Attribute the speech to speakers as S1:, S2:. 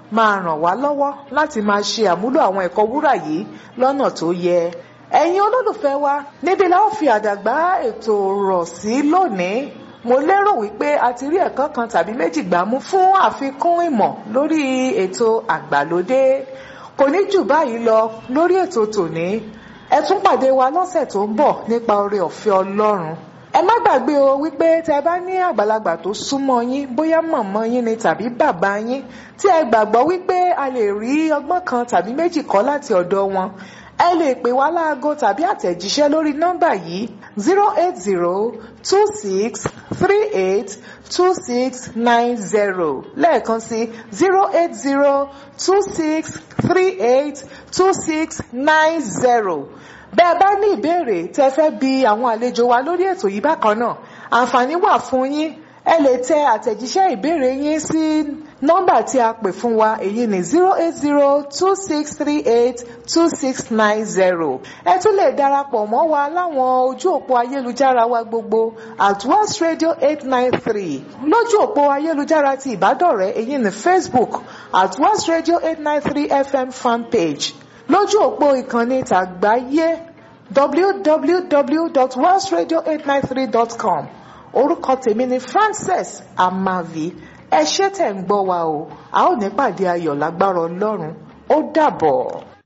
S1: máa ràn wá lọ́wọ́ láti máa ṣe àmúlò àwọn ẹ̀kọ́ wúrà yìí lọ́nà tó yẹ ẹ̀yin olólùfẹ́ wa níbi la ó fi àdàgbà ètò rọ̀ sí lónìí mo lérò wípé a ti rí ẹ̀kọ́ kan tàbí méjì gbámú fún àfikún ìmọ̀ lórí ètò àgbàlódé kò ní jù báyìí lọ lórí ètò tòní ẹ tún pàdé wa lọ́sẹ̀ tó ń bọ̀ nípa oore ọ̀fẹ́ ọlọ́run ẹ má gbàgbé o wípé tẹ bá ní àgbàlagbà tó súnmọ́ yín bóyá mọ̀mọ́ yín ni tàbí bàbá yín tí ẹ gbàgbọ́ wípé a lè rí ọgbọ́n kan tàbí méjì kọ́ láti ọ̀dọ̀ wọn ẹ lè pè wá láago tàbí àtẹ̀jíṣẹ́ lórí nọ́mbà yìí zero eight zero two six three eight two six nine zero lẹ́ẹ̀kan sí zero eight zero two six three eight two six nine zero bẹ́ẹ̀ bá ní ìbéèrè tẹ́ fẹ́ bi àwọn àlejò wa lórí ètò yìí bákan náà àǹfààní wà fún yín ẹ lè tẹ àtẹ̀jíṣẹ́ ìbéèrè yín sí nọ́mbà tí a pè fún wa èyí ni zero eight zero two six three eight two six nine zero ẹ tún lè darapọ̀ mọ́ wa láwọn ojú òpó ayélujára wa gbogbo at once radio eight nine three lójú òpó ayélujára ti ìbádọ́rẹ̀ẹ́ èyí ni facebook at once radio eight nine three fm fan page lójú òpó ìkànnì tàgbáyé www.once radio893.com orúkọ tèmi ni frances amavi ẹ ṣé tẹ̀ ń gbọ́ wa o a ó ní pàdé ayọ̀ lágbára ọlọ́run ó dàbọ̀.